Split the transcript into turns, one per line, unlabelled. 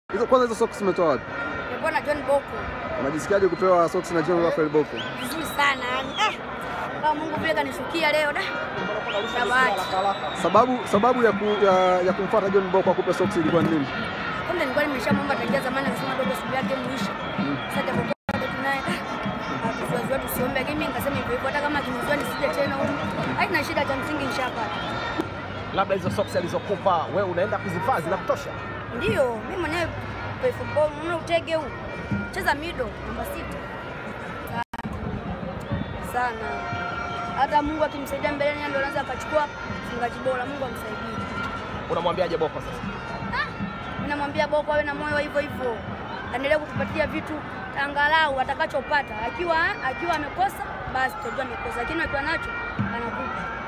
Hizo kwanza hizo socks umetoa wapi?
Nilikuwa na John Boko.
Unajisikiaje kupewa socks na John Raphael Boko?
Vizuri sana yani. Eh. Kama Mungu vile kanishukia leo da. Shabati.
Sababu sababu ya, ku, ya, ya kumfuata John Boko akupe socks ilikuwa ni nini?
Kumbe nilikuwa nimeshamwomba tangia zamani akasema dogo siku yake muisha. Sasa japokuwa bado tunaye tusiwaziwa tusiombe, lakini mimi nikasema hivyo hivyo, hata kama akinizoa nisije tena huko. Haina shida, cha msingi nishapata.
Labda hizo socks alizokupa wewe unaenda kuzivaa zinakutosha?
Ndio, mimi mwenyewe play football, unaona utege huu. Cheza mido namba sita. Sana. Sana. Hata Mungu akimsaidia mbeleni ndio anaweza akachukua mfungaji bora. Mungu amsaidie.
Unamwambiaje Boko sasa?
Mimi namwambia Boko awe na moyo wa hivyo hivyo, aendelee kutupatia vitu angalau atakachopata. Akiwa akiwa amekosa basi tutajua amekosa, lakini akiwa nacho anakupa.